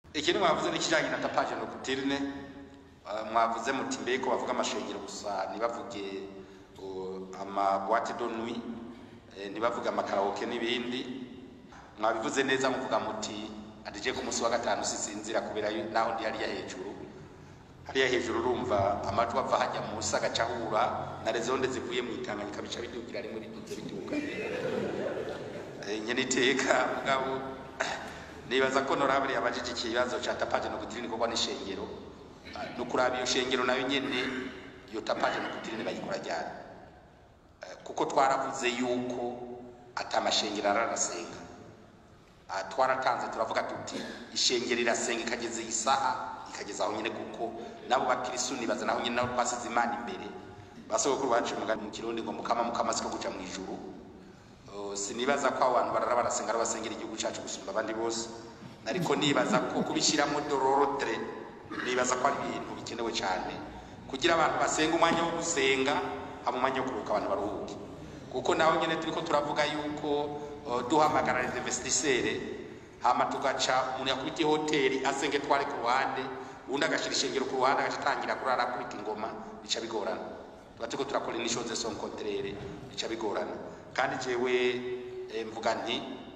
ikindi mwavuze n'ikijanye na tapage nocturne uh, mwavuze muti mbeko bavuga amashengero gusa ntibavuge uh, ama boîte de nuit eh, ntibavuge amakaraoke n'ibindi mwabivuze neza muvuga muti adije ku munsi wa gatanu sisinzira kubera yu- naho ndi hariya hejuru hariya hejuru urumva amajwi ava hajya munsi agaca ahura na rezonde zivuye mu itanganyika bica bidugira rimwe biduze biduga Eh, nyene iteka mugabo nibaza ko norabure yabajije ikibazo ca tapaje no gutirini kogwa n'ishengero Ah, no kuraba iyo shengero nayo nyene iyo tapaje no gutirini bayikora ryari Eh, kuko twaravuze yuko atamashengero ararasenga Ah, twaratanze turavuga tuti ishengero irasenga ikageza iyi saha ikageza aho nyine kuko nabo bakirisu nibaza naho nyine nabo twasize imana imbere basogokuru bacu umugani mu kirundi ngo mukama mukama siko guca mu ijuru Uh, sinibaza ko abo bantu barara barasenga ari basengera igihugu cyacu gusumba abandi bose ariko nibaza ko kubishyiramo dororotere nibaza ko ari ibintu bikenewe cyane kugira abantu basenga umwanya wo gusenga hama umwanya wo kuruhuka abantu baruhuke kuko naho nyine turi ko turavuga yuko uh, duhamagara les investisseurs hama tugaca umuntu yakubita ihoteli asenge tware ku ruhande undi agashyira ishengero ku ruhande agaca atangira kurara akubita ingoma bica bigorana tuba turiko turakora inishoze son contraire bica bigorana kandi jewe eh, mvuga nti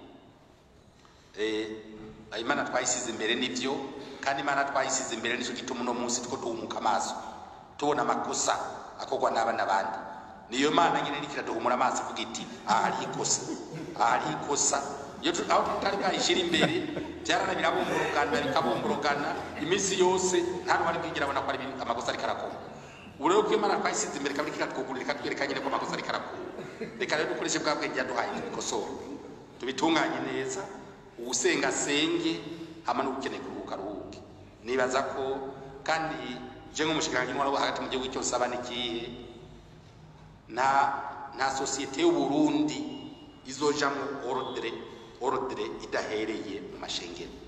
eh, imana twayisize imbere nivyo kandi imana twayisize imbere nico gituma uno munsi tuko duhumuka amaso tubona amakosa akorwa n'aba n'abandi niyo mana nyine iriko iraduhumura amaso ivuga iti aha hari ikosa aha hari ikosa iyo tu- aho tutari bwayishira imbere byarana birabumburugana bikabumburugana iminsi yose nta n'uwari bwigira abona ko ari ibintu- amakosa ariko arakora ubu rero ko imana twayisize imbere kabiri ikatwugurira ikatwereka nyine ko amakosa ariko arakora reka rero dukoreshe bwa bwenge yaduhaye tubikosore tubitunganye neza uwusenga asenge hama n'ukeneye kuruhuka aruhuke nibaza ko kandi je nk'umushikiranganji w'intwaro wo hagati mu gihugu cyose aba n'ikihe nta nta sosiyete y'uburundi izojamwo ordre ordre idahereye mu mashengero